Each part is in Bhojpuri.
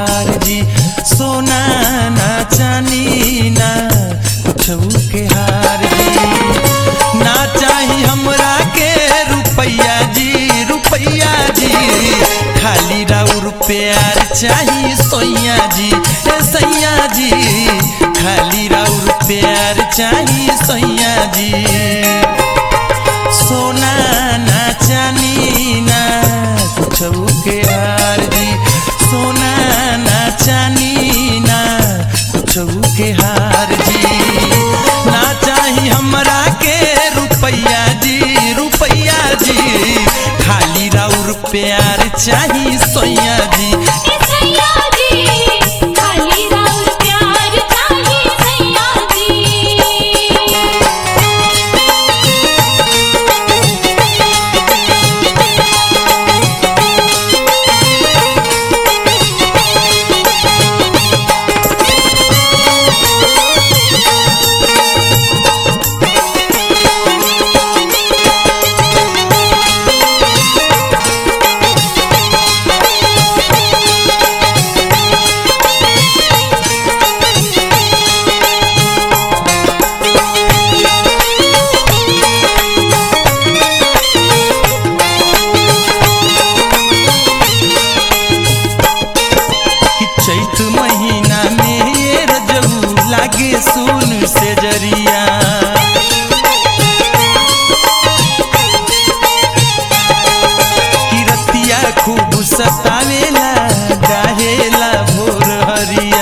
हार जी सोना ना चानी ना कुछऊ के हार जी ना चाही हमरा के रुपैया जी रुपैया जी खाली राउर प्यार चाही सोइया जी ए सैया जी खाली राउर प्यार चाही सैया जी सोना ना चानी ना कुछऊ के हार जी सोना ना चानी ना कुछऊ के हार जी ना चाही हमरा के रुपैया जी रुपैया जी खाली राउर प्यार चाही सोया जी सैया जी खाली राउर प्यार चाहिए सैया जी कि चैत महीना में ये रजऊ लागे सुन से जरिया कि रतिया खूब सतावेला गाहेला भोर हरिया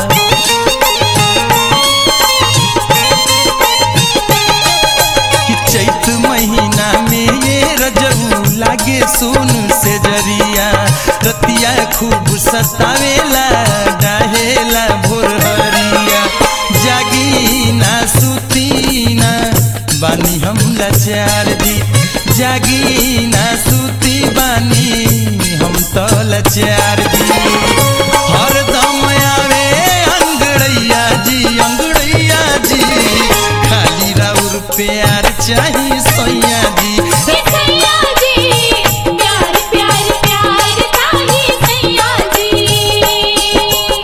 कि चैत महीना में ये रजऊ लागे सुन से जरिया रतिया खूब सतावेला डाहेला भोर हरिया जागी ना सुती ना बानी हम लाचार जी जागी ना सुती बानी हम तो लाचार जी हरदम आवे अंगड़ैया जी अंगड़ैया जी खाली राउर प्यार चाही सैया जी सैया जी प्यार प्यार प्यार चाहिए सैया जी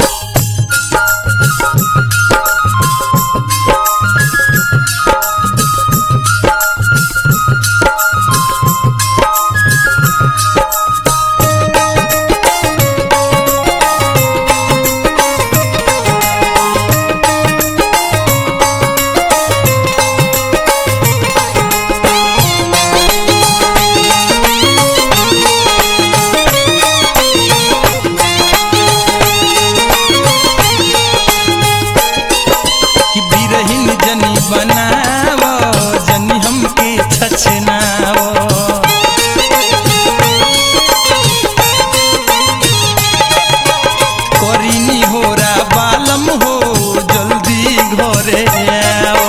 कि बिरहिन जनी बनावो जनी हमके छछनावो करिनी होरा बालम हो जल्दी घरे आओ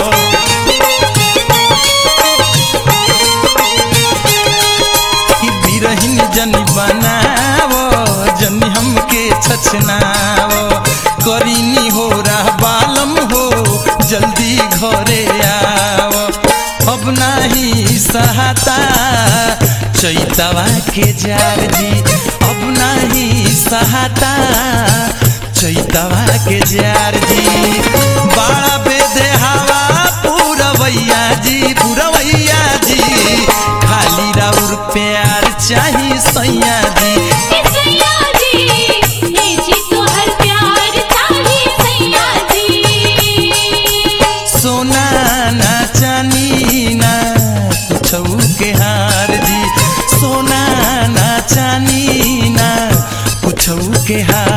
कि बिरहिन जनी बनावो जनी हमके छछनावो करिनी हो बालम हो जल्दी घरे आओ अब नाही सहाता चैतवा के जार जी अब नाही सहाता चैतवा के जार जी बाड़ा बेदे हवा पूरवैया जी पूरवैया जी खाली राउर प्यार चाही सैया जी सैया जी ये जी तो हर प्यार चाहिए सैया जी सोना ना चानी ना कुछऊ के हार जी सोना ना चानी ना कुछऊ के हार